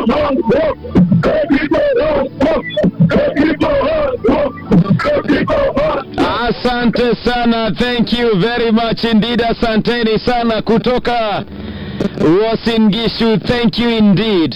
Asante sana, thank you very much indeed. Asanteni sana kutoka Uasin Gishu, thank you indeed.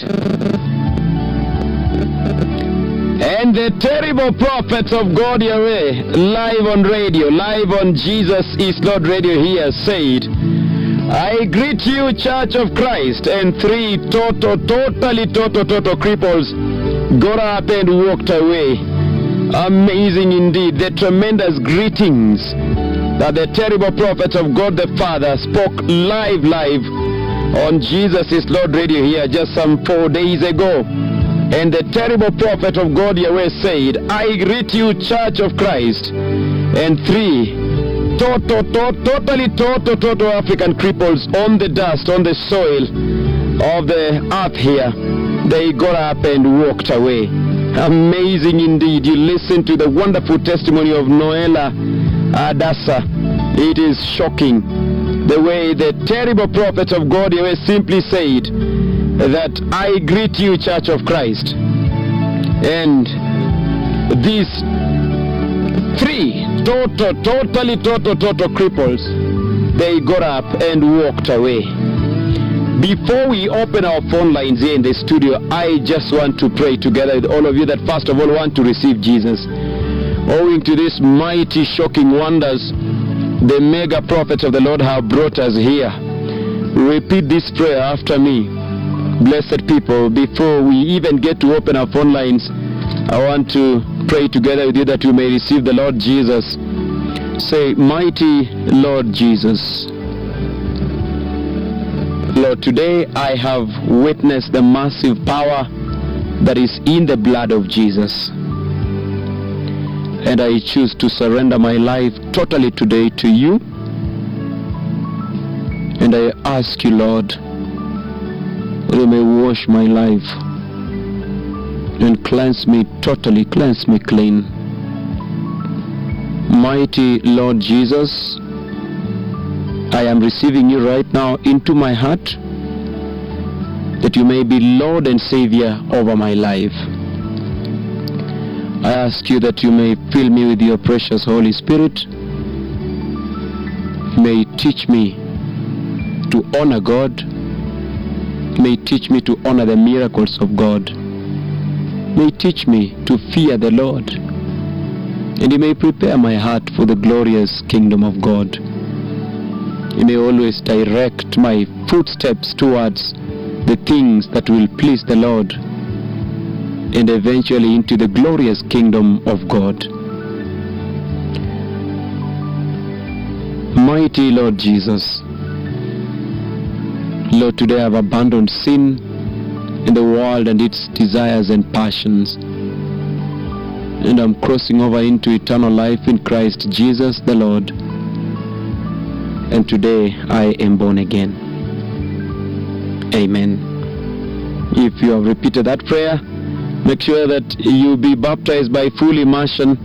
And the terrible prophets of God Yahweh, live on radio, live on Jesus is Lord radio here, said, I greet you, Church of Christ, and three total, totally, total, total cripples got up and walked away. Amazing indeed, the tremendous greetings that the terrible prophets of God the Father spoke live, live on Jesus is Lord radio here just some four days ago. And the terrible prophet of God Yahweh said, I greet you, Church of Christ, and three total, to- totally, total, total African cripples on the dust, on the soil of the earth here. They got up and walked away. Amazing indeed. You listen to the wonderful testimony of Noela Adasa. It is shocking the way the terrible prophets of God Yahweh simply said that I greet you, Church of Christ. And these three total, totally, total, total cripples, they got up and walked away. Before we open our phone lines here in the studio, I just want to pray together with all of you that first of all want to receive Jesus. Owing to these mighty, shocking wonders, the mega prophets of the Lord have brought us here. Repeat this prayer after me. Blessed people, before we even get to open our phone lines, I want to pray together with you that you may receive the Lord Jesus. Say, Mighty Lord Jesus. Lord, today I have witnessed the massive power that is in the blood of Jesus. And I choose to surrender my life totally today to you. And I ask you, Lord, that you may wash my life and cleanse me totally, cleanse me clean. Mighty Lord Jesus, I am receiving you right now into my heart that you may be Lord and Savior over my life. I ask you that you may fill me with your precious Holy Spirit. May teach me to honor God. May teach me to honor the miracles of God. May teach me to fear the Lord. And He may prepare my heart for the glorious kingdom of God. He may always direct my footsteps towards the things that will please the Lord and eventually into the glorious kingdom of God. Mighty Lord Jesus, Lord, today I've abandoned sin in the world and its desires and passions. And I'm crossing over into eternal life in Christ Jesus the Lord. And today I am born again. Amen. If you have repeated that prayer, make sure that you be baptized by full immersion.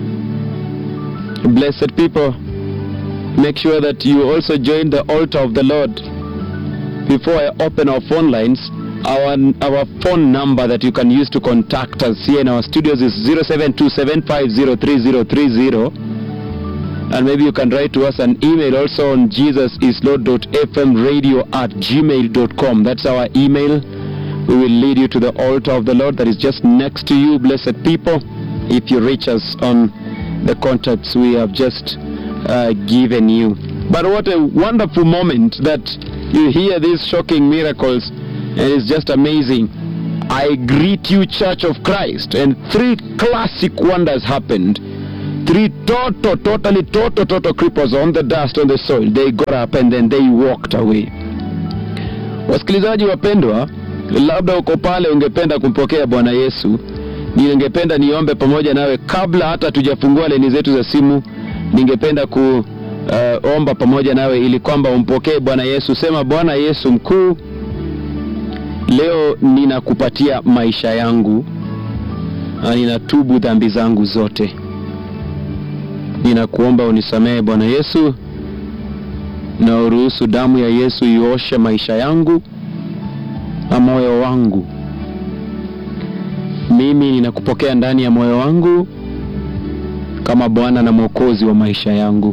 Blessed people, make sure that you also join the altar of the Lord. Before I open our phone lines, our, our phone number that you can use to contact us here in our studios is 0727503030 and maybe you can write to us an email also on jesusislord.fmradio at gmail.com that's our email we will lead you to the altar of the lord that is just next to you blessed people if you reach us on the contacts we have just uh, given you but what a wonderful moment that you hear these shocking miracles and it's just amazing i greet you church of christ and three classic wonders happened three total, totally, total, total cripples on the dust, on the soil. They got up and then they walked away. Wasikilizaji wapendwa, labda uko pale ungependa kumpokea Bwana Yesu, ningependa niombe pamoja nawe kabla hata tujafungua leni zetu za simu. Ningependa kuomba uh, pamoja nawe ili kwamba umpokee Bwana Yesu. Sema, Bwana Yesu mkuu, leo ninakupatia maisha yangu na ninatubu dhambi zangu zote ninakuomba unisamehe Bwana Yesu, na uruhusu damu ya Yesu ioshe maisha yangu na moyo wangu mimi ninakupokea ndani ya moyo wangu kama Bwana na Mwokozi wa maisha yangu.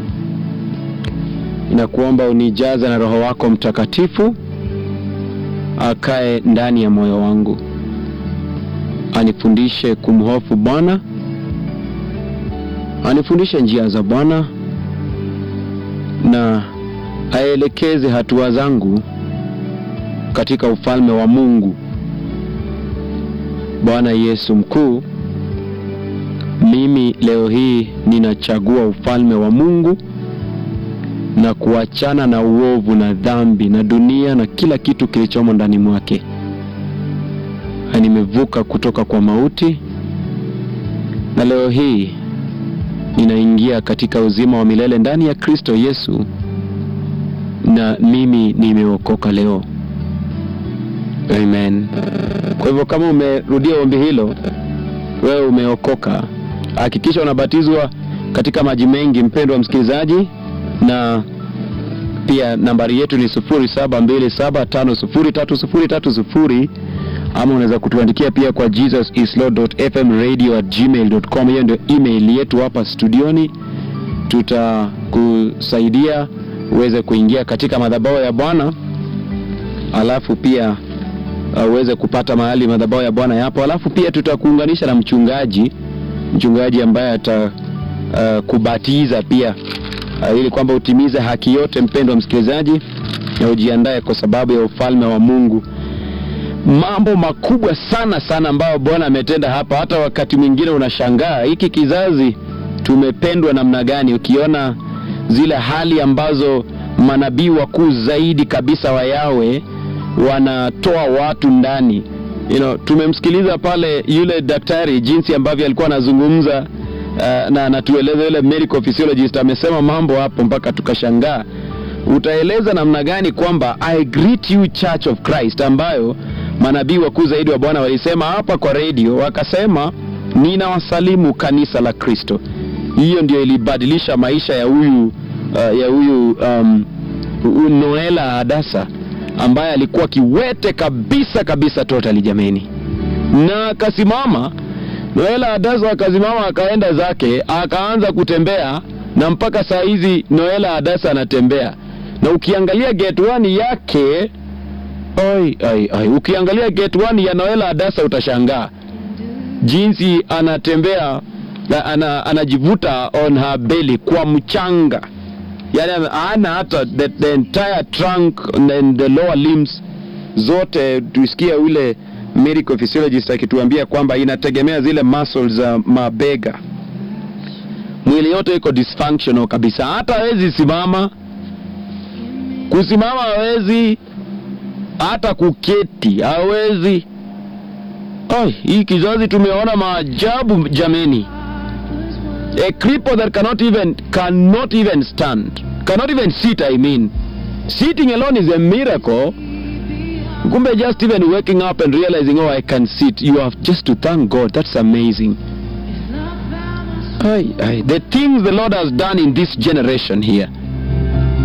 Ninakuomba unijaze na Roho wako Mtakatifu akae ndani ya moyo wangu, anifundishe kumhofu Bwana, anifundishe njia za Bwana na aelekeze hatua zangu katika ufalme wa Mungu. Bwana Yesu mkuu, mimi leo hii ninachagua ufalme wa Mungu na kuachana na uovu na dhambi na dunia na kila kitu kilichomo ndani mwake. Na nimevuka kutoka kwa mauti na leo hii ninaingia katika uzima wa milele ndani ya Kristo Yesu, na mimi nimeokoka leo. Amen. Kwa hivyo kama umerudia ombi hilo, wewe umeokoka. Hakikisha unabatizwa katika maji mengi, mpendwa msikilizaji, na pia nambari yetu ni 0727503030 ama unaweza kutuandikia pia kwa jesusislord.fmradio@gmail.com. Hiyo ndio email yetu hapa studioni. Tutakusaidia uweze kuingia katika madhabahu ya Bwana, alafu pia uh, uweze kupata mahali madhabahu ya Bwana yapo, alafu pia tutakuunganisha na mchungaji, mchungaji ambaye ata uh, kubatiza pia uh, ili kwamba utimize haki yote, mpendwa msikilizaji, na ujiandae kwa sababu ya ufalme wa Mungu. Mambo makubwa sana sana ambayo Bwana ametenda hapa, hata wakati mwingine unashangaa hiki kizazi tumependwa namna gani, ukiona zile hali ambazo manabii wakuu zaidi kabisa wa Yawe wanatoa watu ndani. You know, tumemsikiliza pale yule daktari jinsi ambavyo alikuwa anazungumza uh, na anatueleza yule medical physiologist amesema mambo hapo mpaka tukashangaa. Utaeleza namna gani kwamba I greet you Church of Christ ambayo manabii wakuu zaidi wa Bwana walisema hapa kwa redio, wakasema ninawasalimu kanisa la Kristo. Hiyo ndio ilibadilisha maisha ya huyu uh, ya huyu um, huyu Noela Hadasa ambaye alikuwa kiwete kabisa kabisa totally jameni, na akasimama Noela Hadasa akasimama akaenda zake akaanza kutembea, na mpaka saa hizi Noela Hadasa anatembea, na ukiangalia gate one yake oi, oi, oi. Ukiangalia gate one ya Noela Hadasa utashangaa jinsi anatembea na ana, anajivuta on her belly kwa mchanga, yani ana hata the, the entire trunk and the lower limbs zote. Tusikia ule medical physiologist akituambia kwamba inategemea zile muscles za mabega, mwili yote iko dysfunctional kabisa, hata hawezi simama, kusimama hawezi, hata kuketi hawezi. Ai, hii kizazi tumeona maajabu jameni. A cripple that cannot even cannot even stand, cannot even sit. I mean, sitting alone is a miracle. Kumbe just even waking up and realizing, oh, I can sit. You have just to thank God. That's amazing. Ai, ai. The things the Lord has done in this generation here